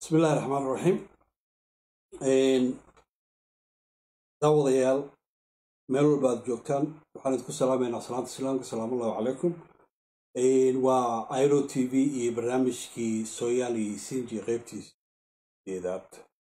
bismi illahi raxmaan raxiim daawadayaal meel walba aad joogtaan waxaan idinku salaamaynaa salaanta islaamka salaamu allahu calaykum waa iro t v iyo barnaamijkii sooyaali sinji qeybtiisa deedaad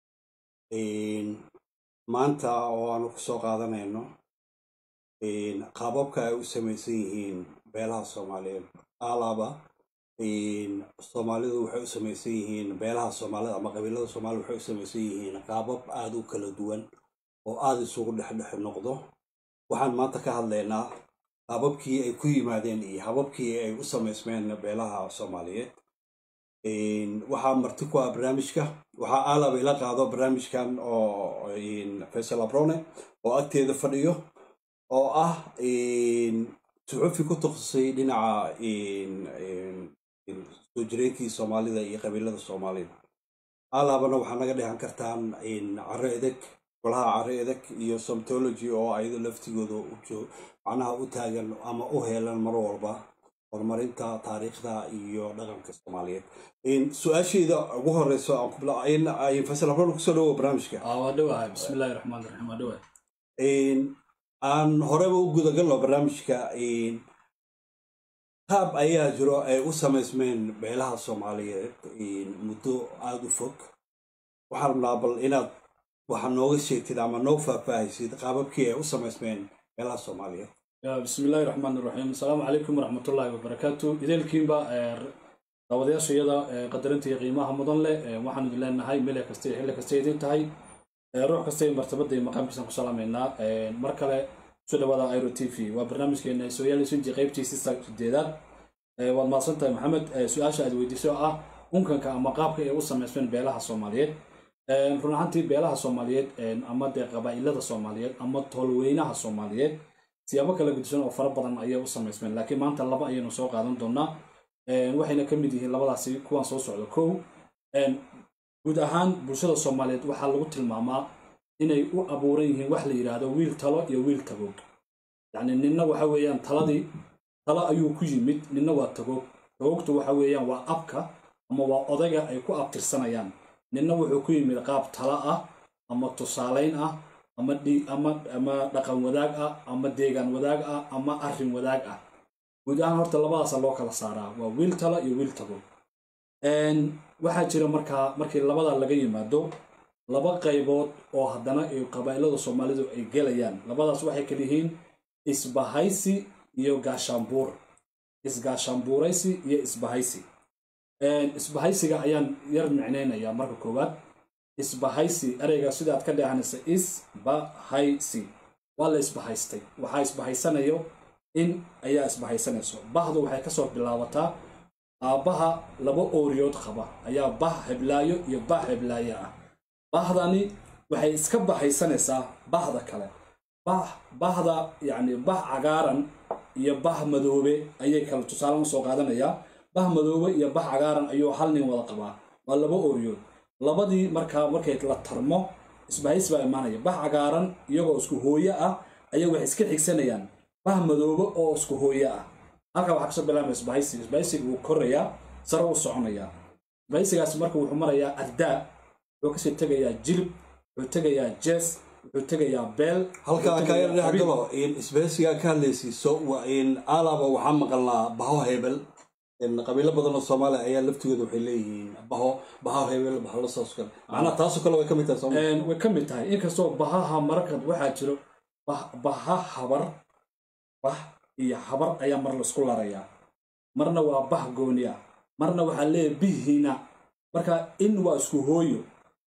maanta oo aanu ku soo qaadanayno qaababka ay u samaysan yihiin beelaha soomaaliyeed alaaba soomaalidu waxay u samaysan yihiin beelaha soomaalida ama qabiilada soomaalida waxay u samaysan yihiin qaabab aada u kala duwan oo aada isugu dhexdhex noqdo waxaan maanta ka hadlaynaa qaababkii ay ku yimaadeen iyo hababkii ay u samaysmeen beelaha soomaaliyeed waxaa marti ku ah barnaamijka waxaa aalaba ila qaado barnaamijkan oo faysal abrone oo agteeda fadhiyo oo ah suxufi ku takhasusay dhinaca soo jireenkii soomaalida iyo qabiilada soomaalida alaabana waxaa naga dhehan kartaan caro edeg golaha caro edeg iyo somtology oo ayado laftigooda macnaha u taagan ama u heelan mar walba horumarinta taariikhda iyo dhaqanka soomaaliyeed su-aasheeda ugu horeyso fasal abron kusoo dhawo barnaamijka waa dhawahay bismillahi raxmaan raxiim waa dhawahay aan horeba u gudagalno barnaamijka qaab ayaa jiro ay u samaysmeen beelaha soomaaliyeed muddo aada u fog waxaan rabnaa bal inaad waxa nooga sheegtid ama noo faahfaahaysid qaababkii ay u samaysmeen beelaha soomaaliyeed bismillahi raxmaan raxiim asalaamu calaykum waraxmatullaahi wabarakaatu ideelkiinba daawadayaashayada qadarinta iyo qiimaha mudan leh waxaan idin leenahay meel kasta iyo xilli kasta idin tahay ruux kasta iyo martabada iyo maqaamkiisaan ku salaamaynaa mar kale kusoo dhawaada iro t v waa barnaamijkeena sooyaalisinji qaybtiisi sideedaad waad mahadsan tahay maxamed su-aasha aad weydiisay oo ah unkanka ama qaabka ay u samaysmeen beelaha soomaaliyeed run ahaantii beelaha soomaaliyeed ama dee qabaa'ilada soomaaliyeed ama toolweynaha soomaaliyeed siyaabo kala gudsan oo fara badan ayay u samaysmeen laakiin maanta laba ayaynu soo qaadan doonaa waxayna ka mid yihiin labadaasi kuwan soo socda kow guud ahaan bulshada soomaaliyeed waxaa lagu tilmaamaa inay u abuuran yihiin wax la yidhaahdo wiil talo iyo wiil tagoog yacni ninna waxa weeyaan taladii talo ayuu ku yimid ninna waa tagoog tagoogtu waxa weeyaan waa abka ama waa odayga ay ku abtirsanayaan ninna wuxuu ku yimid qaab talo ah ama tusaalayn ah ama ama ama dhaqan wadaag ah ama deegaan wadaag ah ama arrin wadaag ah guud ahaan horta labadaasa loo kala saaraa waa wiil talo iyo wiil tagoog waxaa jira markaa markii labada laga yimaado laba qaybood oo haddana ay qabaa'ilada soomaalidu ay gelayaan labadaas waxay kala yihiin isbahaysi iyo gaashaanbuur isgaashaanbuuraysi iyo isbahaysi isbahaysiga ayaan yar micnaynayaa marka koowaad isbahaysi ereyga sidaad ka dheehanaysa isbahaysi waa la isbahaystay waxaa isbahaysanayo in ayaa isbahaysanayso bahdu waxay kasoo bilaabataa aabbaha laba ooriyood qaba ayaa bah heblaayo iyo bah heblaayo ah bahdani waxay iska bahaysanaysaa bahda kale bah bahda yacni bah cagaaran iyo bah madoobe ayay kale tusaale u soo qaadanayaa bah madoobe iyo bah cagaaran ayuu hal nin wada qabaa waa laba ooriyood labadii markaa markay la tarmo isbahaysi baa imaanaya bah cagaaran iyagoo isku hooyo ah ayaa waxay iska xigsanayaan bah madoobe oo isku hooyo ah halkaa waxaa kasoo bilaabaya isbahaysiga isbahaysiga wuu korayaa sare u soconayaa isbahaysigaas marka wuxuu marayaa ardaa wuxuu kasii tegayaa jilib wuxuu tegayaa jees wuxuu tegayaa beel halkaa kaga dhex galo isbahaysigaa ka hadlaysiiso alaba waxaa maqalnaa baho hebel qabiilo badan oo soomaaliya ayaa laftigooda waxay leeyihiin baho baho hebel bahalo saas kale macnaha taasoo kale way ka mid tahay sooma way ka mid tahay inkastoo bahaha mararka waxaa jiro baha habar bah iyo habar ayaa mar laisku larayaa marna waa bah gooni ah marna waxaa leeyahay bihiina marka in waa isku hooyo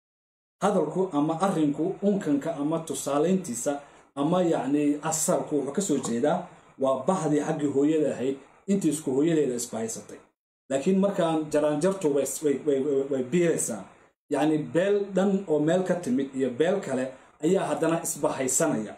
hadalku ama arrinku unkanka ama tusaalayntiisa ama yacni asalku wuxuu ka soo jeedaa waa bahdii xaggii hooyada ahayd intii isku hooyadeeda isbahaysatay laakiin markaan jaraanjartu way biiraysaa yacni beel dhan oo meel ka timid iyo beel kale ayaa haddana isbahaysanaya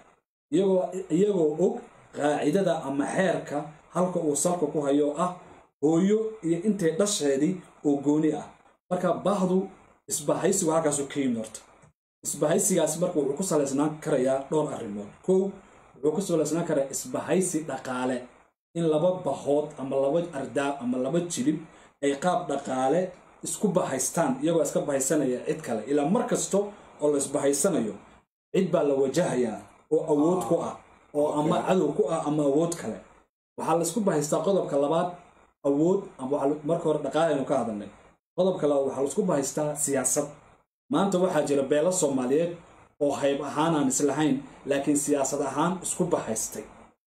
iyagoo og qaacidada ama xeerka halka uu salka ku hayo ah hooyo iyo intay dhasheedii oo gooni ah marka bahdu isbahaysigu halkaasu ka yimid horta isbahaysigaas marka wuxuu ku salaysnaan karayaa dhowr arrimood kow wuxuu ku salaysnaan karaa isbahaysi dhaqaale in laba bahood ama laba ardaa ama laba jilib ay qaab dhaqaale isku bahaystaan iyagoo iska bahaysanaya cid kale ilaa mar kasto oo la isbahaysanayo cid baa la wajahayaa oo awood ku ah oo ama cadow ku ah ama awood kale waxaa la isku bahaystaa qodobka labaad awood ama waxaa marka hore dhaqaaleynu ka hadalnay qodobka labaad waxaa la isku bahaystaa siyaasad maanta waxaa jira beelo soomaaliyeed oo hayb ahaan aan islahayn laakiin siyaasad ahaan isku bahaystay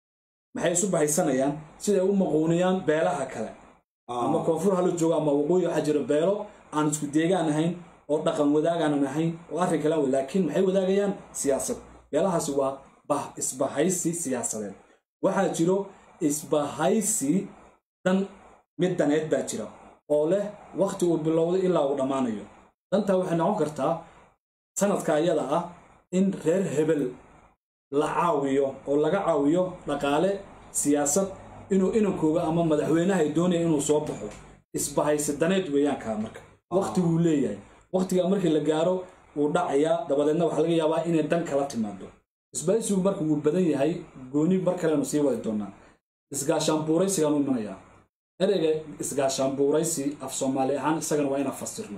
maxay isu bahaysanayaan siday u maquuniyaan beelaha kale ama koonfur hala joogo ama waqooyi waxaa jira beelo aan isku deegaan ahayn oo dhaqan wadaagaanan ahayn oo arrin kale laakiin maxay wadaagayaan siyaasad beelahaasi waa bah isbahaysi siyaasadeed waxaa jiro isbahaysi dan mid daneed baa jira oo leh wakhti uu bilowday ilaa uu dhammaanayo dantaa waxay noqon kartaa sanadka ayada ah in reer hebel la caawiyo oo laga caawiyo dhaqaale siyaasad inuu inankooga ama madaxweynaha ay doonaya inuu soo baxo isbahaysi daneed weeyaan kaa marka wakhtiguu leeyahay wakhtigaa markii la gaaro wuu dhacayaa dabadeedna waxaa laga yaabaa inay dan kala timaado isbahaysigu marka wuu badan yahay gooni mar kalenu sii wadi doonaa isgaashaanbuuraysigaan u imanayaa ereyga isgaashaanbuuraysi af soomaali ahaan isagana waa inaan fasirno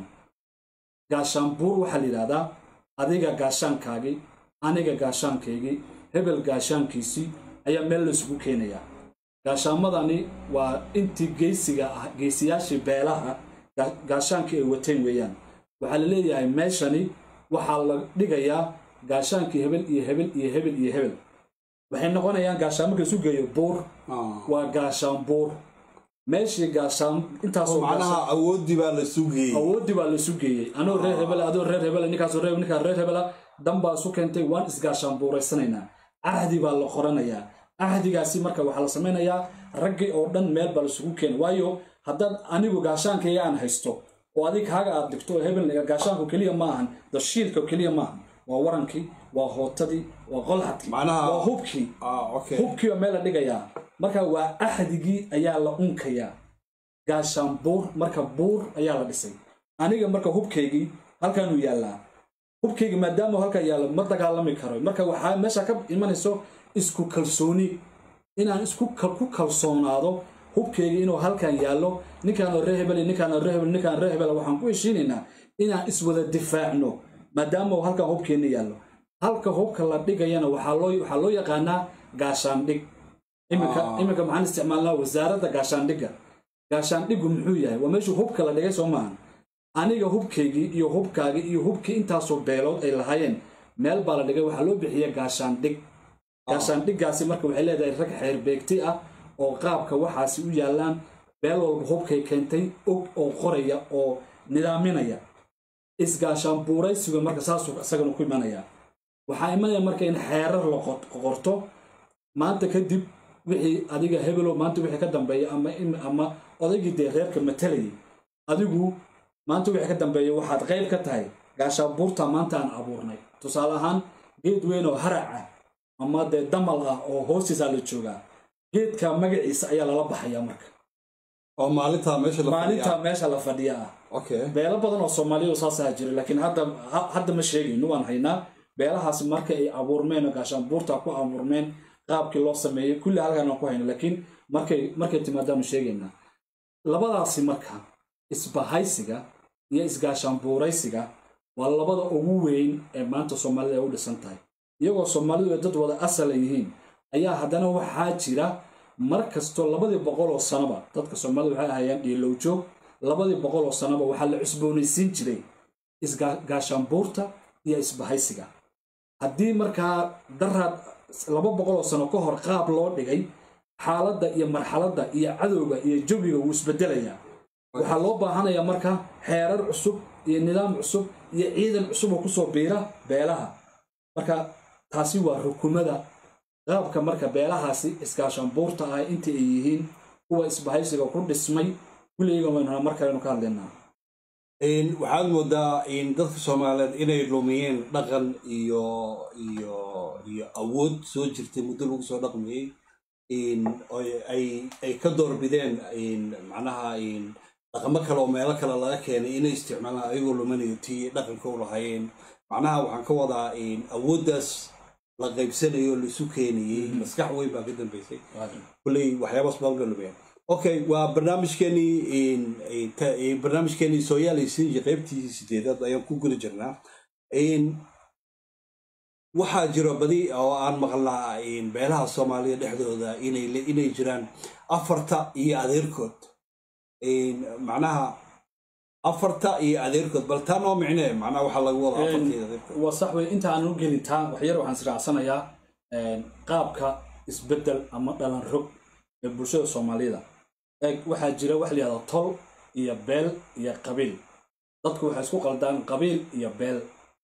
gaashaanbuur waxaa la yidhahdaa adiga gaashaankaagii aniga gaashaankaygii hebel gaashaankiisii ayaa meel laysugu keenayaa gaashaamadani waa intii geysiga ah geysiyaashii beelaha gaashaankii ay wateen weeyaan waxaa la leeyahay meeshani waxaa la dhigayaa gaashaankii hebel iyo hebel iyo hebel iyo hebel waxay noqonayaan gaashaan marka isu geeyo buur waa gaashaan buur meeshii gaashaan intaasoo macnaha awoodii baa la sugayey awoodii baa la isu geeyey anoo reer hebel adoo reer hebel ninkaasoo reer ninkaa reer hebela dan baa isu keentay waan isgaashaan buuraysanaynaa cahdi baa la qoranayaa cahdigaasi marka waxaa la samaynayaa raggii oo dhan meel baa laisugu keena waayo haddaad anigu gaashaankayga aan haysto oo adig kaaga aad dhigto oo hebel gaashaanku keliya ma ahan dashiilka keliya ma ahan waa warankii waa hootadii waa qolxadkii Macnaha- waa hubkii ah okay hubkii oo meel la dhigayaa marka waa axdigii ayaa la unkayaa gaashaan buur marka buur ayaa la dhisay aniga marka hubkaygii halkaanuu yaallaa hubkayga maadaama halkaa yaallo ma dagaalami karo marka waxaa meesha ka imanayso isku kalsooni inaan isku kal- ku kalsoonaado hubkayga inuu halkan yaallo ninkaan ree hebel iyo ninkaan ree hebel ninkaan ree hebel waxaan ku heshiinaynaa inaan iswada difaacno maadaama uu halkan hubkeenna yaallo halka hubka la dhigayana waxaa loo waxaa loo yaqaanaa gaashaandhig iminka Ah. iminka maxaan isticmaalnaa wasaaradda gaashaandhigga gaashaandhiggu muxuu yahay waa meeshuu hubka la dhigay soo maahan aniga hubkaygii iyo hubkaagii iyo hubkii intaasoo beelood ay lahaayeen meel baa la dhigay waxaa loo bixiya gaashaandhig gaashaandhiggaasi marka waxay leedahay rag xeerbeegti ah oo qaabka waxaasi u yaallaan beel walba hubkay keentay og oo qoraya oo nidaaminaya isgaashaan buuraysigu marka saasuu isagana ku imanaya waxaa imanaya marka in xeerar la qot- qorto maanta kadib wixii adiga hebelo maanta wixii ka dambeeya ama im- ama odaygii dee reerka matalayay adigu maanta wixii ka dambeeya waxaad qayb ka tahay gaashaabuurta maanta aan abuurnay tusaale ahaan geed weyn oo harac ah ama dee damal ah oo hoostiisaa la joogaa geedka magaciisa ayaa lala baxaya marka oo maalintaa meesha la maalinta fadhiyaa. meesha la fadhiya ah okay beelo badan oo soomaaliya saasaa jira laakiin hadda ha- hadda ma sheegayno waan haynaa beelahaas marka ay abuurmeen oo gaashaanbuurta ku abuurmeen qaabkii loo sameeyey kulli halkaan aan ku hayno laakiin markay markay timaadaanu sheegaynaa labadaasi marka isbahaysiga iyo isgaashaanbuuraysiga waa labada ugu weyn ee maanta soomaalida ay u dhisan tahay iyagoo soomaalidu ay dad wada asal ay yihiin ayaa haddana waxaa jira mar kastoo labadii boqol oo sanoba dadka soomaalida waxay ahayaan dhiilowjoog labadii boqol oo sanoba waxaa la cusboonaysiin jiray isgaashaanbuurta iyo isbahaysiga haddii markaa daraad laba boqol oo sano ka hor qaab loo dhigay xaaladda iyo marxaladda iyo cadowga iyo jawiga wuu isbedelayaa waxaa loo baahanayaa marka xeerar cusub iyo nidaam cusub iyo ciidan cusub oo kusoo biira beelaha marka taasi waa rukumada qaabka marka beelahaasi iskaashaanbuurta ah intii ay yihiin kuwa isbahaysiga ku dhismay kulligiiga waynu mar kalenu ka hadlaynaa Een, waxaad moodaa in dadka soomaaliyeed inay lumiyeen dhaqan iyo iyo iyo awood soo jirtay muddo lagu soo dhaqmayey in oy- ay ay ka doorbideen in macnaha in dhaqamo kale oo meelo kale laga keenay inay isticmaalaan ayagoo lumanayo tii dhaqanka u lahaayeen macnaha waxaan ka wadaa in awooddaas la qaybsanayo laisu keenayey maskax weyn baa ka dambeysay kulley waxyaabaas baa uga lumiyeen okay waa barnaamijkeenii barnaamijkeenii sooyaalaysiinji qaybtii sideedaad ayaan ku guda jirnaa waxaa jiro badi oo aan maqlnaa beelaha soomaaliya dhexdooda inay jiraan afarta iyo adeerkood macnaha afarta iyo adeerkood bal taa noo micnee macnaha waxaa lagu wada afarta iyo adeerkood waa sax wey inta aan u gelin taa waxyar waxaan israacsanayaa qaabka isbeddel ama dhalan rog ee bulshada soomaalida eeg waxaa jira wax la yihahdo tol iyo beel iyo qabiil dadku waxay isku qaldaan qabiil iyo beel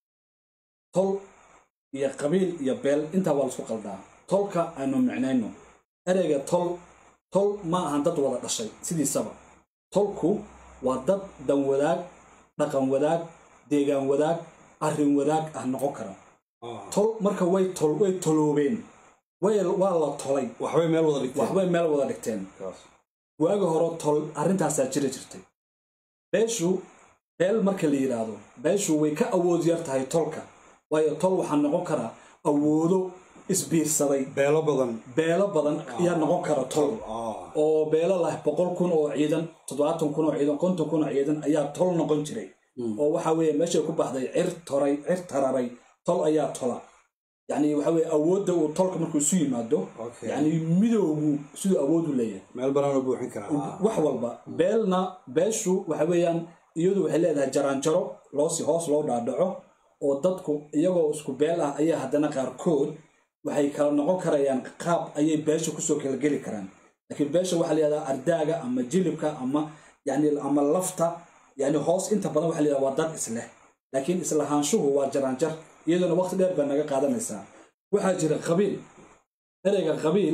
tol iyo qabiil iyo beel intaa waa laisku qaldaa tolka aynu micnayno ereyga tol tol ma ahan dad wada dhashay sidiisaba tolku waa dad dan wadaag dhaqan wadaag deegaan wadaag arrin wadaag ah noqon kara tol marka way tol way toloobeen waa la tolay waxbay meel wada dhigteen waxbay meel wada dhigteen waagi hore tol arrintaasaa jiri jirtay beeshu beel marka la yidhaahdo beeshu way ka awood yar tahay tolka waayo tol waxaa noqon karaa awoodo isbiirsaday beelo badan beelo badan ayaa noqon kara tol oo beelo lah boqol kun oo ciidan toddobaatan kun oo ciidan konton kun oo ciidan ayaa tol noqon jiray oo waxa weeye meeshay ku baxday cir toray cir tararay tol ayaa tola yacni waxa weye awoodda uu tolka markuu isu yimaado yacni midowgu siduu awood u leeyahay meel banaanoo buuxin karaa wax walba beelna beeshu waxa weeyaan iyadu waxay leedahay jaraanjaro loosi hoos loo dhaadhaco oo dadku iyagoo isku beel ah ayaa haddana qaarkood waxay kala noqon karayaan qaab ayay beesha kusoo kala geli karaan laakiin beesha waxaa layihahdaa ardaaga ama jilibka ama yani ama lafta yani hoos inta badan waxa layihahda waa dad isleh laakiin islahaanshuhu waa jaraanjar iyaduna waqti dheer baa naga qaadanaysaa waxaa jira qabiil ereyga qabiil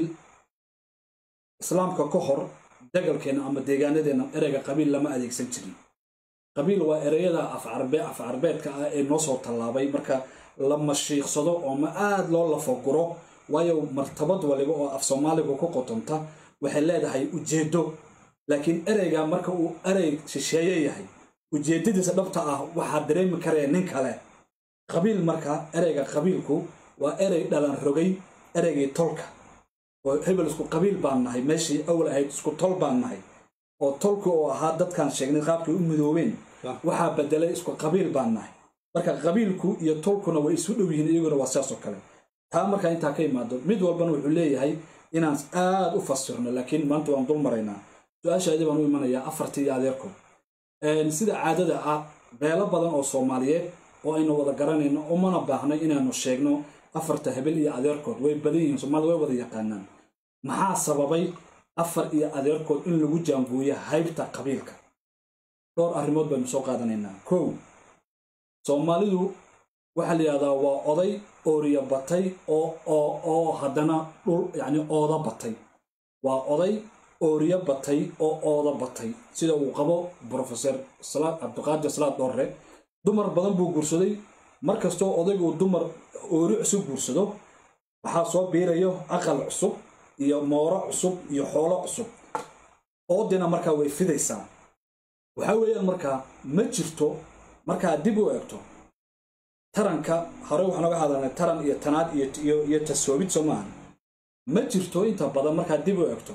islaamka ka hor dagalkeena ama deegaanadeenna ereyga qabiil lama adeegsan jirin qabiil waa ereyada afcarbe af carbeedka ah ee noo soo tallaabay marka la mashiiqsado oo ma aada loo lafaguro waayo martabad waliba oo af soomaaligu ku qotonta waxay leedahay ujeeddo laakiin ereyga marka uu erey shisheeye yahay ujeeddadiisa dhabta ah waxaa dareemi karaya nin kale qabiil marka ereyga qabiilku waa erey dhalan rogay ereygii tolka oo hebel isku qabiil baan nahay meeshii awal ahayd isku tol baan nahay oo tolku oo ahaa dadkaan sheegnay qaabkay u midoobeen waxaa bedelay isku qabiil baan nahay marka qabiilku iyo tolkuna way isu dhow yihiin iyaguna waa sidaas oo kale taa markaa intaa ka imaado mid walbana wuxuu leeyahay inaan aad u fasirno laakiin maanta waan dul maraynaa su-aashaadii baan u imanayaa afartii iyo adeerkood sida caadada ah beelo badan oo soomaaliyeed oo aynu wada garanayno umana baahnay inaanu sheegno afarta hebel iyo adeerkood way badan yihiin soomaalida way wada yaqaanaan maxaa sababay afar iyo adeerkood in lagu jaanbuuyo haybta qabiilka dhowr arrimood baynu soo qaadanaynaa kow soomaalidu waxaa la yidhahdaa waa oday ooriya batay oo oo oo haddana dhul yacni ooda batay waa oday ooriyo batay oo ooda batay sida uu qabo brofeser cabdiqaadir salaad dhoorre dumar badan buu guursaday mar kastoo odaygu dumar oori cusub guursado waxaa soo biirayo aqal cusub iyo mooro cusub iyo xoolo cusub oodina markaa way fidaysaa waxaa weeyaan markaa ma jirto markaa dib u eegto taranka hore waxaan oga hadalnay taran iyo tanaad iyo tasoobid soo maahan ma jirto inta badan markaa dib u eegto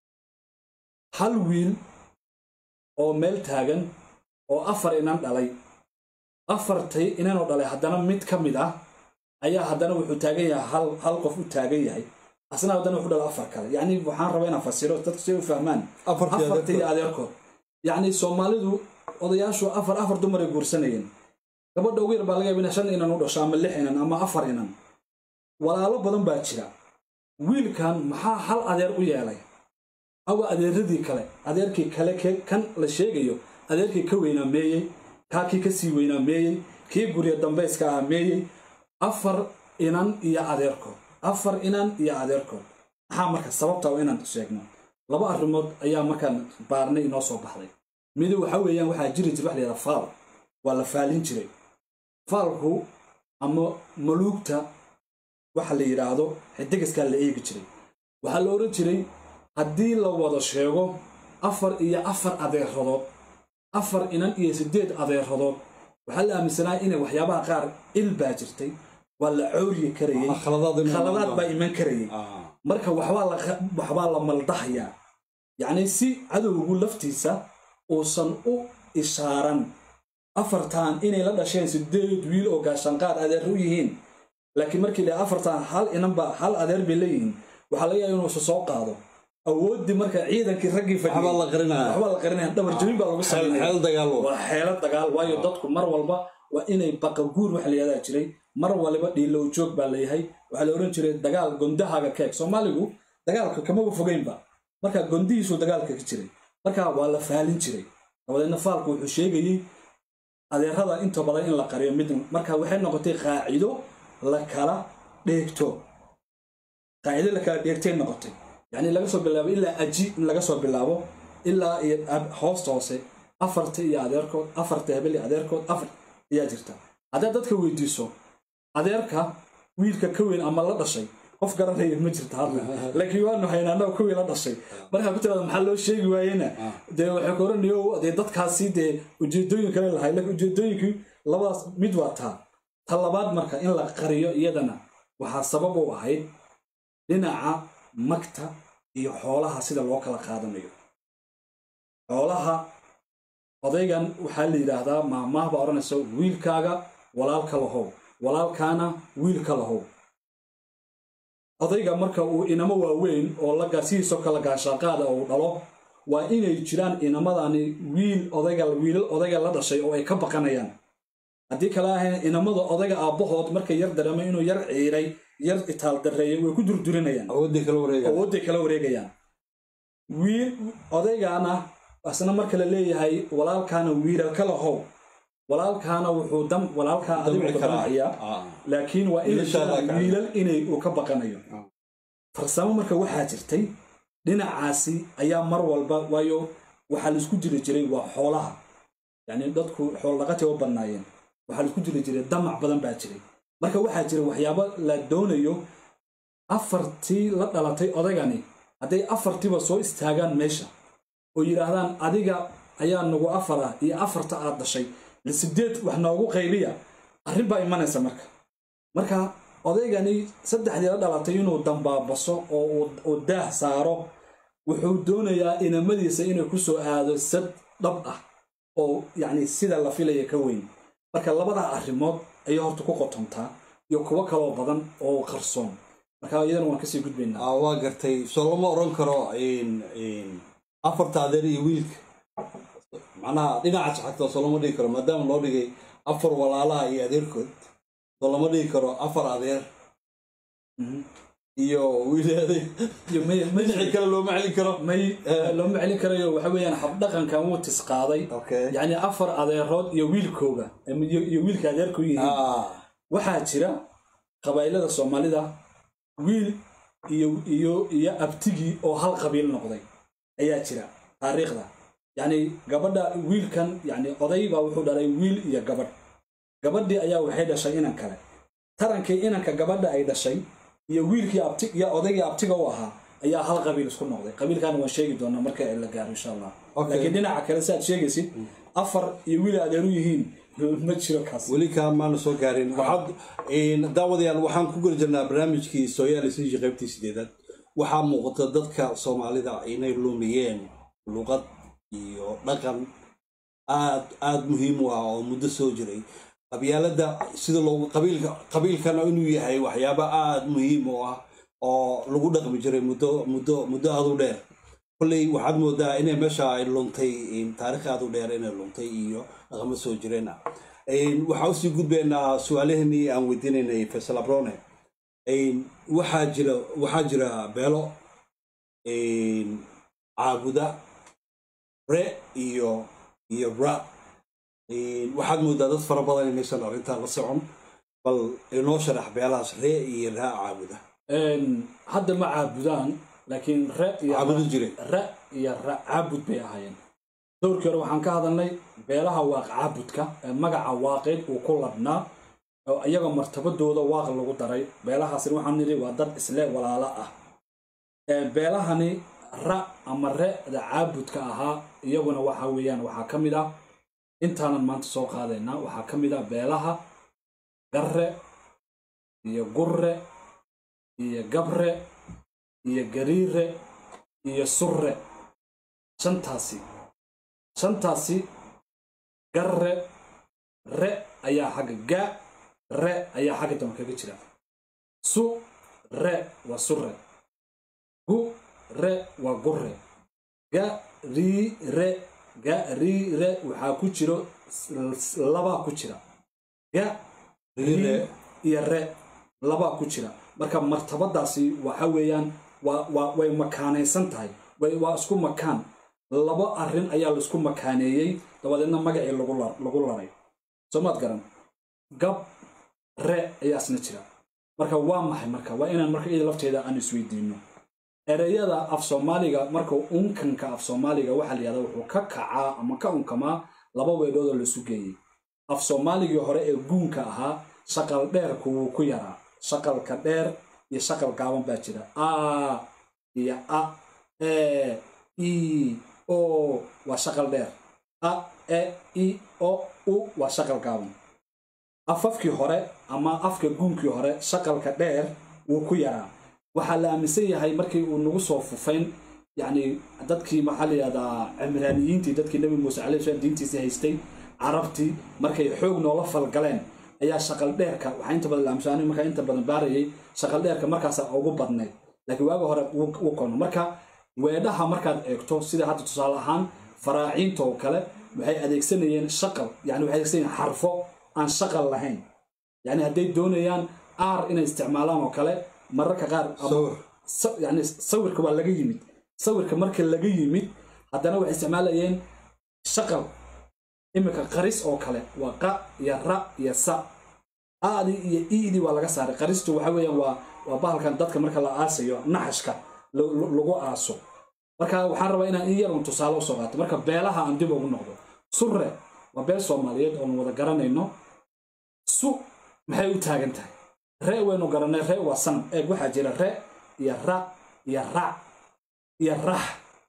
hal wiil oo meel taagan oo afar inan dhalay afartay inanoo dhalay haddana mid ka mid ah ayaa haddana wuxuu taagan yahay hal hal qof u taagan yahay asna haddana wuxuu dhala afar kale yacni waxaan rabaa inaan fasiro dadku si u fahmaan afarta iyo adeerkood yacni soomaalidu odayaashu afar afar dumaray guursanayeen gabadha ugu yar baa laga yaaba ina shan inan u dhasho ama lix inan ama afar inan walaalo badan baa jira wiilkan maxaa hal adeer u yeelay awa adeeradii kale adeerkii kale kan la sheegayo adeerkii ka weynaa meeyey kaa kii ka sii weynaa meeyey kii gurya dambayska ah meeyey afar inan iyo adeerkood afar inan iyo adeerkood maxaa marka sababta waa inaan sheegno laba arrimood ayaa markaan baarnay inoo soo baxday midi waxa weeyaan waxaa jiri jira wax la yidhaha faal waa la faalin jiray faalku ama maluugta waxa la yidhaahdo xidigiskaa la eegi jiray waxaa la odhan jiray haddii la wada sheego afar iyo afar adeeradood afar inan iyo siddeed adeeradood waxaa la aaminsanaa inay waxyaabaha qaar il baa jirtay waa la cawriyi karayey khaladaad baa iman karayey marka waxbaa la maldahayaa yacni si cadowgu laftiisa uusan u ishaaran afartan inay la dhasheen sideed wiil oo gaashanqaad adeer u yihiin laakiin markii la afartan hal inanba hal adeer bay leeyihiin waxaa laga yaaba inuusa soo qaado awooddii marka ciidankii raggii waxbaa fadhiyay la qarinaya waxbaa la qarinaya dhabar jabin baa lagu xeel sameynaya xeel dagaal wa. waa xeelo dagaal waayo dadku mar walba waa inay baqaguur wax la yahdaa jiray mar waliba dhiilow joog baa leeyahay waxaa la odhan jiray dagaal gondahaaga keeg soomaaligu dagaalka kamaba fogeynba marka gondihiisu dagaalka ka jiray marka waa la faalin jiray dabadeedna faalku wuxuu sheegayey adeerada inta badan in la qariyo mid marka waxay noqotay qaacido la kala dheegto qaacido la kala dheegtay noqotay yacni laga soo bilaabo ilaa aji in laga soo bilaabo ilaa iyo ab- hoosta hoose afarta iyo adeerkood afarta hebel iyo adeerkood afar ayaa jirta haddaad dadka weydiiso adeerka wiilka ka weyn ama la dhashay qof garanaya ma jirta hadda laakiin waanu haynaa annaga ka weyn la dhashay markaa ku tirada maxaa loo sheegi waayena dee waxay ku oranayo dee dadkaasi dee ujeedooyin kale lahay laakiin ujeedooyinkii labadaas mid waa taa ta labaad marka in la qariyo iyadana waxaa sabab u ahayd dhinaca magta iyo xoolaha sida loo kala qaadanayo xoolaha odaygan waxaa la yidhaahdaa maamaah baa odhanaysa wiilkaaga walaalka lahow walaalkaana wiilka lahow odayga marka uu inamo waaweyn oo la sidiisoo kale gaashaaqaada uu dhalo waa inay jiraan inamadani wiil odayga wiilal odayga la dhashay oo ay ka baqanayaan haddii kale ahayn inamada odayga aabbahood markay yar dareemay inuu yar ciiray yar itaal darreeyay way ku durdurinayaan awoodii kala wareega awoodday kala wareegayaan wiil odaygaana asna marka la leeyahay walaalkaana wiilal lahow walaalkaana wuxuu dam walaalkaa adigu Damci karaa. damciyaa Ah. laakiin waa in Wiilashaa jiraan laa ka- wiilal inay uu ka baqanayo Ah. farsamo marka waxaa jirtay dhinacaasi ayaa mar walba waayo waxaa laisku jiri jiray waa xoolaha yacni dadku xool dhaqatay u bannaayeen waxaa laisku jiri jiray damac badan baa jiray marka waxaa jira waxyaabo la doonayo afartii la dhalatay odaygani hadday afartiiba soo istaagaan meesha oo yidhaahdaan adiga ayaa nagu afar ah iyo afarta aad dhashay sideed wax noogu qaybiya arrin baa imanaysa marka marka odaygani saddexdii la dhalatay inuu dambaabaso oo uu- uu daah saaro wuxuu doonayaa inamadiisa inay ku soo aado sad dhab ah oo yacni sida la filaya ka weyn marka labadaa arrimood ayay horta ku qotontaa iyo kuwo kaloo badan oo qarsoon marka iyadana waan kasii gudbaynaa Ah, waa gartay soo lama oran karo in- in afarta adeer iyo wiilka macnaha dhinacaas xagta soo lama dhigi karo maadaama loo dhigay afar walaalaha iyo adeerkood soo lama dhigi karo afar adeer Mhm. iyo wiil adeer iyo may- may- dhinacii kale looma celin karo may Eh. looma celin karayo waxa weeyaan habdhaqankan wuu tisqaaday okay yacni afar adeerood iyo wiilkooga ama iyo iyo wiilka adeerku yihiin ah waxaa jira qabaa'ilada soomaalida wiil iyo iyo iyo abtigii oo hal qabiil noqday ayaa jira taariikhda yacni gabadha wiilkan yacni oday baa wuxuu dhalay wiil iyo gabadh gabadhii ayaa waxay dhashay inan kale tarankii inanka gabadha ay dhashay iyo wiilkii abti iyo odaygii abtiga u ahaa ayaa hal qabiil isku noqday qabiilkaana waan sheegi doonaa marka la gaaro insha allah Okay. laakiin dhinaca kale si aad sheegaysid afar iyo wiil adeeru yihiin ma jiro kaas weli kaa maana soo gaarin waxaad in- daawadayaal waxaan ku geli jirnaa barnaamijkii sooyaalisiji qaybtii sideedaad waxaa muuqata dadka soomaalida inay lumiyeen luqad iyo dhaqan aad aad muhiim u ah oo muddo soo jiray qabyaalada sida loogu qabiilka qabiilkana inuu yahay waxyaabo aad muhiim u ah oo lagu dhaqmi jiray muddo muddo muddo aad u dheer kolley waxaad moodaa inay meesha ay luntay in taariikh aad u dheer inay luntay iyo dhaqamo soo jireen ah Een, waxaa usii gudbaynaa su-aalaheenii aan weydiinaynay faysal abrone Een, waxaa jira waxaa jira beelo een, caabuda re iyo iyo ra Een, waxaad moodaa dad fara badan inaysan arrintaa la socon bal inoo sharax beelahaas re iyo ra caabuda Een, hadda ma caabudaan laakiin re iyo caabudi jire ra iyo ra caabud bay ahaayeen dowrkii hore waxaan ka hadalnay beelaha waaq caabudka ee magaca waaqeed uu ku ladhnaa oo iyaga martabadooda waaq lagu daray beelahaasina waxaan nidhi waa dad isle walaalo ah Ee, beelahani ra ama re'da caabudka ahaa iyaguna waxa weeyaan waxaa ka mid ah intaanan maanta soo qaadaynaa waxaa ka mid ah beelaha garre iyo gurre iyo gabre iyo gariire iyo surre shantaasi shantaasi garre re ayaa xagga ga re ayaa xagga dambe kaga jira su re waa sure gu re waa gure ga rii re ga rii re waxaa ku jiro s- labaa ku jira ga Rii, re. iyo re labaa ku jira marka martabadaasi waxa weeyaan waa waa way makaanaysan tahay way waa isku makaan labo arrin ayaa laisku makaaneeyey dabadeedna magacii lagu la- lagu laray soo maad garan gab re ayaa isna jira marka waa maxay marka waa inaan marka iyada lafteeda aan isweydiino ereyada af soomaaliga marka unkanka af soomaaliga waxaa la yihahda wuxuu ka kacaa ama ka unkamaa laba weedhoodoo laisu geeyey af soomaaligii hore ee guunka ahaa shaqal dheerku wuu ku yaraa shaqalka dheer iyo shaqal gaaban baa jira a iyo a e i o waa shaqal dheer a e i o u waa shaqal gaaban afafkii hore ama afka guunkii hore shaqalka dheer wuu ku yaraa waxaa la aaminsan yahay markii uu nagu soo fufayn yacni dadkii maxaa la yihahdaa cimraaniyiintii dadkii nebi muuse calayhi salaam diintiisii haystay carabtii markay xoog noola falgaleen ayaa shaqal dheerka waxaa inta badan la aaminsan markaa inta badan baarayay shaqal dheerka markaasa ugu badnayd laakiin waaga hore wuu wuu kono marka weedhaha markaad eegto sida hadda tusaale ahaan faraaciinta oo kale waxay adeegsanayeen shaqal yani waxay adeegsanayeen xarfo aan shaqal lahayn yani hadday doonayaan aar inay isticmaalaan oo kale mararka qaar ama- Sawir. sa- yani sawirka waa laga yimid sawirka marka laga yimid haddana waxay isticmaalayeen shaqal iminka qaris oo kale waa qa iyo ra iyo sa aadi iyo iidi waa laga saaray qaristu waxa weeyaan waa waa bahalkan dadka marka la aasayo naxashka lo- lo- lagu aaso marka waxaan rabaa inaan in yaron tusaale usoo qaato marka beelaha aan dib ugu noqdo surre waa beel soomaaliyeed oonu wada garanayno su maxay u taagan tahay re waynu garanay re waa sanam eeg waxaa jira re iyo ra iyo rac iyo rax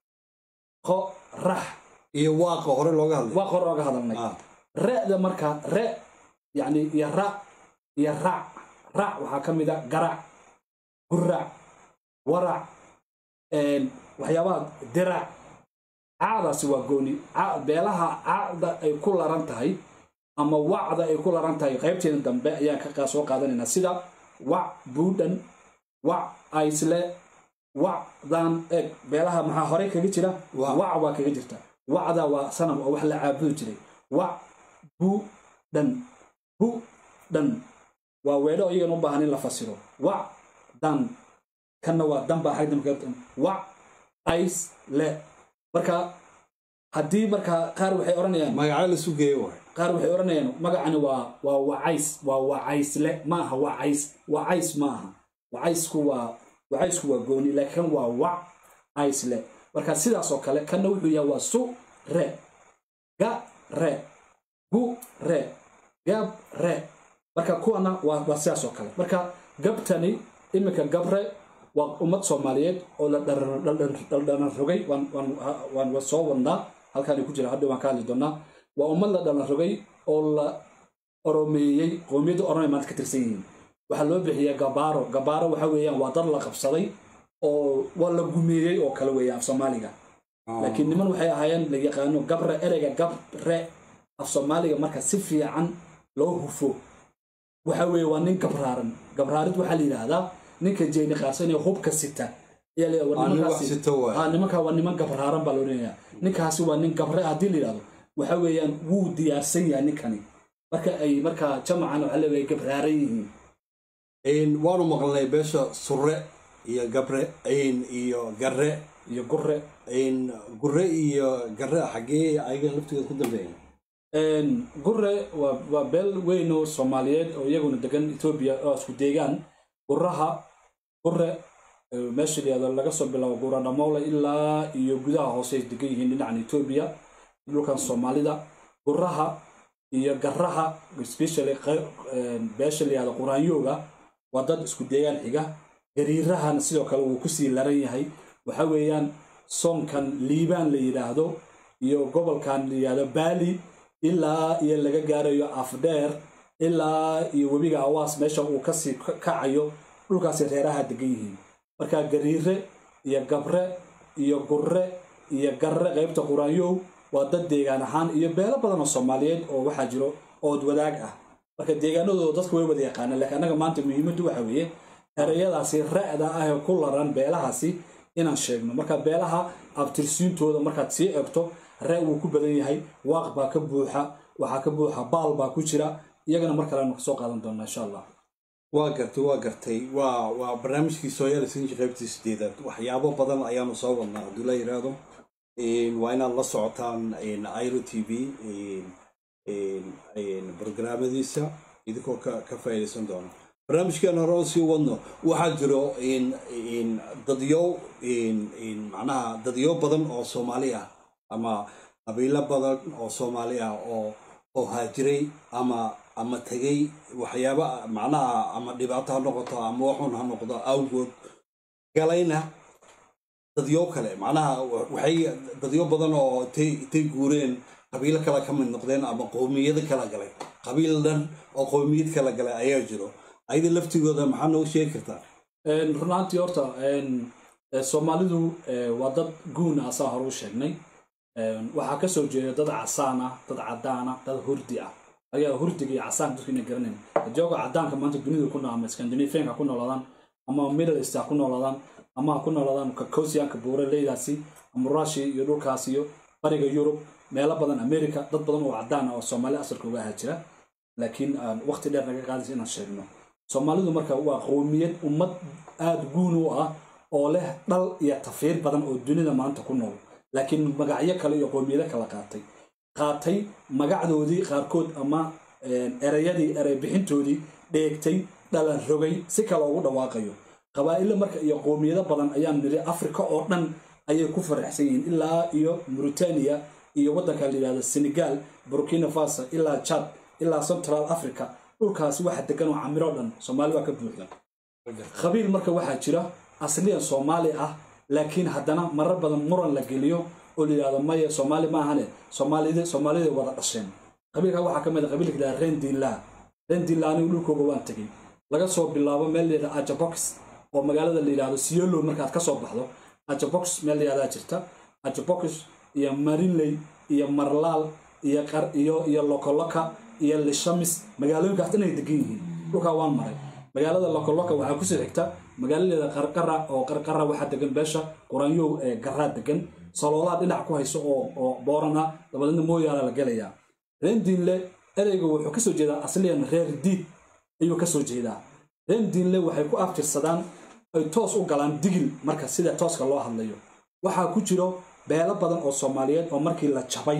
qo rax iyo waaqa hore looga hadlay waa qor ooga hadalnay Ah, re'da marka re yani iyo ra iyo rac rac waxaa ka mid a garac gurac warac een, waxyaabaha dirac caadaasi waa gooni Ca- beelaha caada ay ku laran tahay ama wacda ay ku laran tahay qaybteeda dambe ayaan ka qa- soo qaadanaynaa sida wac buudhan wac aisle wacdan eeg beelaha maxaa horey kaga jira Wac. wac waa kaga jirta wacda waa sanam oo wax la caabudi jiray wac bu dhan bu dhan waa weedho iyagan u baahan in la fasiro wac dan kanna waa dan baa xagdamka wac ais le marka haddii marka qaar waxay odhanayaan magaca la sugeeye waay qaar waxay odhanayaan magacani waa waa wacays waa wacaysle ma aha wacays wacays ma aha wacaysku waa wacaysku waa gooni laakiin kan waa wac aysle marka sidaas oo kale kanna wuxuu yahay waa su re ga re gu re gab re marka kuwana waa waa sidaas oo kale marka gabtani iminka gabre waa ummad soomaaliyeed oo la dhaldhalan rogay waan waan waan waan soo wadnaa halkaani ku jira hadda waan ka hadli doonaa waa ummad la dhalan rogay oo la oromeeyey qowmiyadda oromay maanta ka tirsan yihiin waxaa loo bixiyaa gabaaro gabaaro waxa weeyaan waa dad la qabsaday oo waa la gumeeyey oo kale weeyaan af soomaaliga laakiin niman waxay ahaayeen la yaqaano gabre ereyga gabre af soomaaliga marka si fiican loo hufo waxa weeye waa nin gabraaran gabraarid waxaa la yidhaahdaa ninka jeeni qaarsan ee hubka sita ayaa la yidhahdaa, war Aa, nin nimankaasi- wax sita waay. Ah, nimanka waa niman gabraaran baa loodhanayaa ninkaasi waa nin gabre haddii la yidhahdo waxa weeyaan wuu diyaarsan yahay ninkani marka ay marka jamacan waxaa leeyahay gabraaran yihiin Een, waanu maqalnay beesha surre iyo gabre een, iyo garre iyo gure een, gurre iyo garre xaggee ayaga laftigooda ku dambeeyeen Een, gure waa waa beel weyn oo soomaaliyeed oo iyaguna degan etoobiya oo isku deegaan guraha gure ee meesha la yihahdo laga soo bilaabo guradhamoole ilaa iyo gudaha hoose ay degan yihiin dhinacan etoobiya dhulkan soomaalida guraha iyo garaha especially qey- een, beesha la yihahdo quraanyooga waa dad isku deegaan xiga gariirahana sidoo kale wuu kusii laran yahay waxa weeyaan soonkan liibaan la yidhaahdo iyo gobolkan la yidhaahdo baali ilaa iyo laga gaarayo afdheer ilaa iyo webiga awaas meesha uu kasii ka- kacayo dhulkaasi reeraha degan yihiin marka gariire iyo gabre iyo gurre iyo garre qaybta quraanyow waa dad deegaan ahaan iyo beelo badan oo soomaaliyeed oo waxaa jiro ood wadaag ah marka deegaanadooda dadku way wada yaqaanaan laakiin annaga maanta muhiimaddu waxa weeye ereyadaasi ra'da ah ee ku laran beelahaasi inaan sheegno marka beelaha abtirsiintooda markaad sii egto ra' wuu ku badan yahay waaq baa ka buuxa waxaa ka buuxa baal baa ku jira iyagana mar kale aynu kasoo qaadan doonaa insha allah waa gartay waa gartay waa waa barnaamijkii sooyaali sinji qaybtii sideedaad waxyaabo badan ayaanu soo wadnaa hadduu la yidhaahdo waa inaad la socotaan iro t v barnaamadiisa idinkoo ka faa'iidaysan doona barnaamijkeena hore oo sii wadno waxaa jiro dadyo macnaha dadyo badan oo soomaali ah ama qabiilo badan oo soomaali ah oo oo haajiray ama ama tegay waxyaaba macnaha ama dhibaato ha noqoto ama waxun ha noqdo awgood galayna dadyo kale macnaha waxay dadyo badan oo intay guureen qabiilo kale ka mid noqdeen ama qowmiyado kala galay qabiil dhan oo qowmiyad kala galay ayaa jiro ayada laftigooda maxaa noogu sheegi kartaa runaantii horta soomaalidu waa dad guun ah saa hore u sheegnay waxaa kasoo jeeda dad casaan ah dad cadaan ah dad hurdi ah ayaa hurdiga iyo casaanka dadku inay garanayn jooga cadaanka maanta dunida ku nool ama scandinavianka ha ku noolaadaan ama middle east ha ku noolaadaan ama ha ku noolaadaan kakosianka buure leydaasi ama rushia iyo dhulkaas iyo bariga yurub meelo badan america dad badan oo cadaan ah oo soomaali asalka uga ahaa jira laakiin waqti dheer naga qaadaysa inaan sheegno soomaalidu marka waa qowmiyad ummad aada guun u ah oo leh dhal iyo tafiir badan oo dunida maanta ku nool laakiin magacyo kale iyo qowmiyado kala qaatay qaatay magacdoodii qaarkood ama ereyadii erey bixintoodii dheegtay dhalan rogay si kale ugu dhawaaqayo qabaa'ilo marka iyo qowmiyado badan ayaan niri africa oo dhan ayay ku faraxsan yihiin ilaa iyo mauritania iyo waddanka la yidhahdo senegal burkina faso ilaa chad ilaa central africa dhulkaasi waxa degan oo camiro dhan soomaali waa ka buuxda qabiil marka waxaa jira asliyan soomaali ah laakiin haddana marar badan muran la geliyo oo la yidhahdo maya soomaali maahane soomaalid soomaalida wada dhasheen qabiilka waxaa ka mid a qabiilka la rendinla rendinla anigu dhulkooga waan tegey laga soo bilaabo meel la yidhahdo ajabox oo magaalada la yidhahdo siolo markaad ka soo baxdo ajabox meel la yidhahdaa jirta ajabox iyo marinley iyo marlaal iyo qar iyo iyo lokoloka iyo lishamis magaalooyinkaas dhan ay degan yihiin dhulkaa waan maray magaalada lokoloka waxaa kusoo xigta magaaladeeda qarqara oo qarqara waxaa degan beesha quranyow ee garaa degan saloolaa dhinac ku hayso oo oo booran ah dabadeedna mooyaala la gelayaa rendiinle ereyga wuxuu kasoo jeedaa asliyan reer diid ayuu kasoo jeedaa rendiinle waxay ku abtirsadaan ay toos u galaan digil marka sida tooska loo hadlayo waxaa ku jiro beelo badan oo soomaaliyeed oo markii la jabay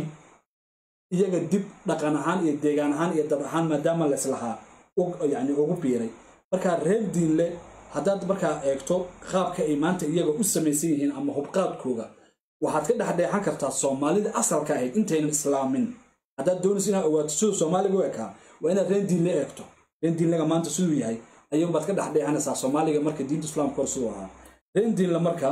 iyaga dib dhaqan ahaan iyo deegaan ahaan iyo dad ahaan maadaama laislahaa yani ugu biiray marka reer diinle haddaad markaa eegto qaabka ay maanta iyaga u samaysan yihiin ama hubqaadkooga waxaad ka dhexdheexan kartaa soomaalida asalka ahayd intaynan islaamin haddaad doonaysa inaad ogaato siduu soomaaliga u ekaa waa inaad reen diinle eegto reen diinlega maanta siduu yahay ayuunbaad ka dhexdheexanaysaa soomaaliga marka diinta islaamka hor siduu ahaa reen diinle marka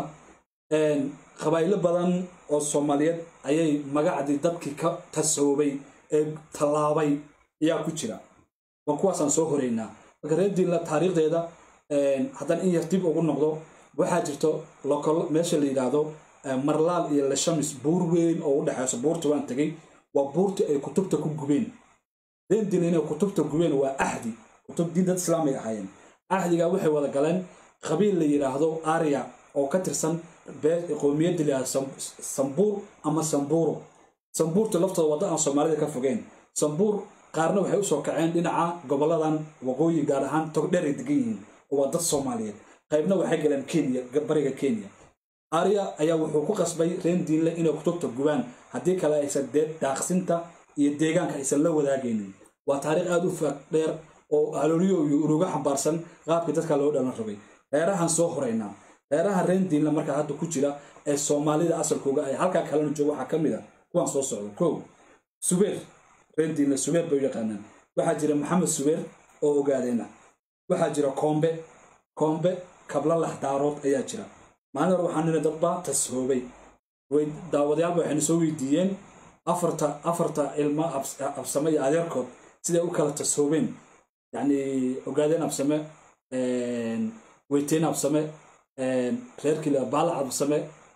qabaa'ilo badan oo soomaaliyeed ayay magacdii dadkii ka tasoobay ee tallaabay ayaa ku jira waa kuwaasaan soo horeynaa marka reer diinla taariikhdeeda haddaan in yar dib ugu noqdo waxaa jirto lokol meesha la yidhaahdo marlaal iyo leshamis buur weyn oo u dhexayso buurta waan tegey waa buurtii ay kutubta ku gubeen reer diinla inay kutubta gubeen waa ahdi kutub diin dad islaamay ahaayeen ahdigaa waxay wada galeen qabiil la yidhaahdo arya oo ka tirsan qowmiyadda la yidhahdo sambuur ama sambuuro sambuurta laftooda wadda aan soomaalida ka fogeen sambuur qaarna waxay usoo kaceen dhinaca goboladan waqooyi gaar ahaan togdheeray degan yihiin oo waa dad soomaaliyeed qaybna waxay galeen kenya bariga kenya arya ayaa wuxuu ku qasbay reen diinle inay kutubta gubaan haddii kale aysan dee daaqsinta iyo deegaanka aysan la wadaagaynin waa taariikh aada u faaq dheer oo halooliyo iyo uruga xambaarsan qaabkii dadka loo dhalan rabay reerahan soo horeynaa reeraha reen diinle markaa hadda ku jira ee soomaalida asalkooga ay halkaa kalena joogo waxaa ka mid a kuwaan soo socdo kow subeer reen diinle subeer bay u yaqaanaan waxaa jira maxamed subeer oo ogaadeena waxaa jira koombe koombe kabla laxdaarood ayaa jira maalin hore waxaan niri dadbaa tashoobay daawadayaalba waxayna soo weydiiyeen afarta afarta ilmo absame iyo adeerkood siday u kala tashoobeen yacni ogaadeen absame weyteen absame reerkii baalac absame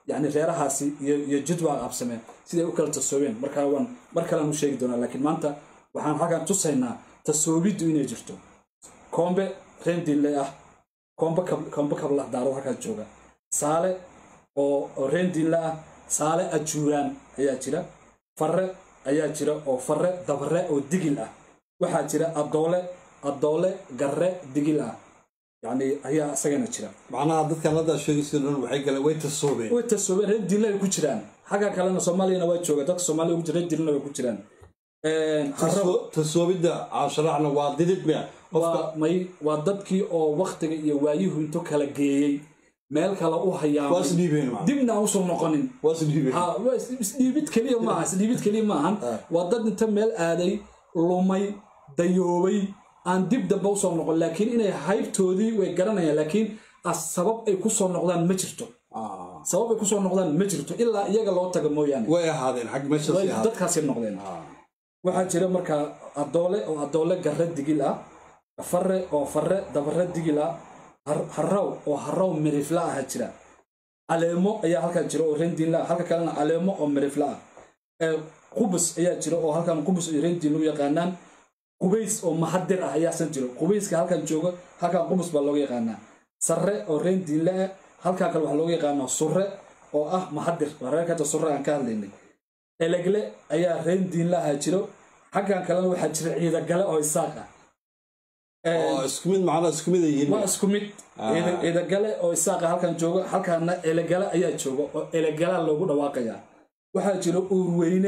yani reerahaasi iyo iyo jadwal qabsameen siday u kala tasoobeen markaa waan mar kalean u sheegi doonaa laakiin maanta waxaan halkan tusaynaa tasoobiddu inay jirto koombe reendinle ah koombe kab- koombe kablah daarad halkaas jooga saale oo oo reendinle ah saale ajuuraan ayaa jira farre ayaa jira oo farre dabre oo digil ah waxaa jira adoole adoole garre digil ah yacni ayaa isagana jira macnaha dadkan haddaa sheegaysa dhan waxay galeen way tasoobeen way tasoobeen reer diinle ay ku jiraan xagga kalena soomaaliyana waa jooga dadka soomaaliya ugu jira reer diinlena way ku jiraan harro Taso- tasoobidda aan sharaxna waa didid miya qofka waa may waa dadkii oo waktiga iyo waayuhu intu kala geeyey meel kale u waa hayaamay isdhiibeen ma dibna aan usoo noqonin waa isdhiibeen ha waa is- isdhiibid keliya maaha isdhiibid keliya maahan Ah. waa dad inta meel aaday lumay dayoobay aan dib dambe usoo noqon laakiin inay haybtoodii way garanayaan laakiin as sabab ay kusoo noqdaan ma jirto Ah, sabab ay kusoo noqdaan ma jirto ilaa iyaga loo taga mooyaane way ahaadeen xag meeshaas way ay ahaadeen dadkaasay noqdeen Ah, waxaa jira markaa adoole oo adoole garre digil ah farre oo farre dabare digil ah har- harraw oo harraw mirifla ah jira caleemo ayaa halkan jira oo rendiinla ah halka kalena caleemo oo mirifla ah ee qubus ayaa jira oo halkan qubus iyo rendiin lagu yaqaanaan qubays oo mahadir ah ayaasan jiro qubayska halkan jooga halkan qubus baa looga yaqaanaa sarre oo rendiinle ah halkan kale waxaa looga yaqaanaa surre oo ah mahadir waa reerka hadda surre aan ka hadlaynay elegle ayaa reen diinlaha jiro xaggan kalena waxaa jira ciidagale oo isaaq ah oo isku mid macnaha isku mid ay yihiin waa isku mid Ah. Ciida- ciidagale oo isaaqa halkan jooga halkaana elegale ayaa jooga oo elegala loogu dhawaaqaya waxaa jira uurweyne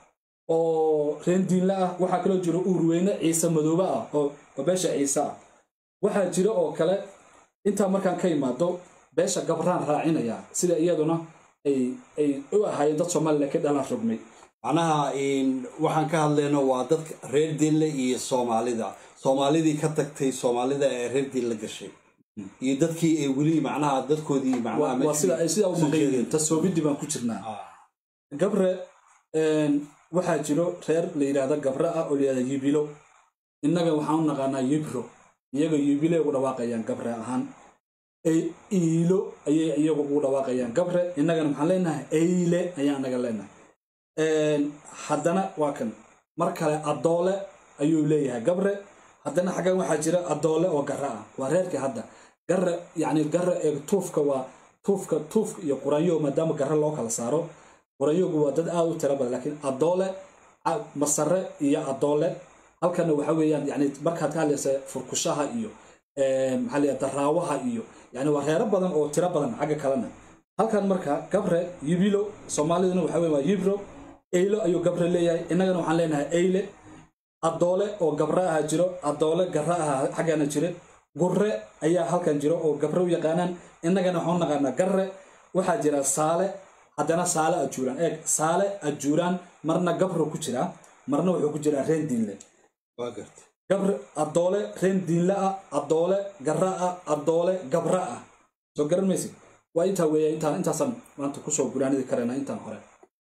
oo reen diinle ah waxaa kaloo jira uurweyne ciise madoobe ah oo oo beesha ciise ah waxaa jira oo kale intaa markaan ka imaado beesha gabraan raacinaya sida iyaduna ay ay u ahaayeen dad soomaaliya ka dhalan rogmay macnaha in- waxaan ka hadlayno waa dadka reer dinle iyo soomaalida soomaalidii ka tagtay soomaalida ee reer dinle gashay iyo dadkii ay weli macnaha dadkoodii macnaha waa waa meeshii sida ay sidaa u soo maqan yihiin jeedeen. tasoobidii baan ku jirnaa Ah, gabre een, waxaa jiro reer la yidhaahda gabre ah oo la yidhahda yibilo innaga waxaan u naqaanaa yibro iyaga yibile ugu dhawaaqayaan gabre ahaan ay iilo ayay iyagu ugu dhawaaqayaan gabre innagana maxaan leenahay eyle ayaan naga leenahay Een, haddana waa kan mar kale adoole ayuu leeyahay gabre haddana xaggan waxaa jira adoole oo garre ah waa reerkii hadda garre yacni garre ee tuufka waa tuufka tuufka iyo quraanyo maadaama garre loo kala saaro quraanyogu waa dad aad u tira badan laakiin adoole a- masare iyo adoole halkana waxa weeyaan yani markaad ka hadlaysa furkushaha iyo een, maxaa la yidhahdaa daraawaha iyo yani waa reero badan oo tiro badan xagga kalena halkan marka gabre yibilo soomaaliduna waxa weeye waa yibro eylo ayuu gabre leeyahay innagana waxaan leenahay eyle adoole oo gabre aha jiro adoole garre aha xaggana jire gurre ayaa halkan jiro oo gabre u yaqaanaan innagana waxaan u naqaanaa garre waxaa jira saale haddana saale ajuuraan eeg saale ajuuraan marna gabro ku jiraa marna wuxuu ku jiraa reen diinle waa gartay gabre adoole reen diinle ah adoole garre ah adoole gabre ah soo garan maysid waa intaa weeya intaan intaasaan maanta kusoo guraanidi karaynaa intaan hore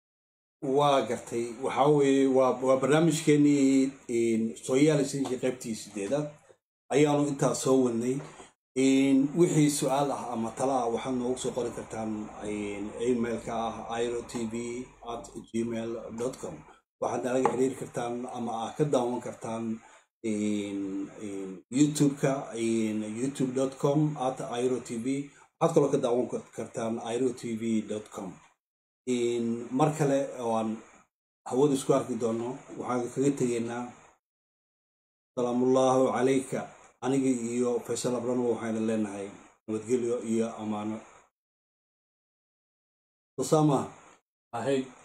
waa gartay waxaa weeye waa waa barnaamijkeenii sooyaalisinkii qaybtii sideedaad ayaanu intaa soo wadnay In wixii su-aal ah ama tala ah waxaad noogu soo qori kartaan in emailka ah iro t v at gmail com waxaad nalaga xiriiri kartaan ama aad ka daawan kartaan in- in youtube-ka in youtube com at iro t v waxaad kaloo ka daawan kartaan iro t v com in mar kale oo aan hawada isku arki doono waxaan kaga tegaynaa salaamullaahu calayka aniga iyo faysal abranwo waxayna leenahay nabadgelyo iyo ammaano sosama ahey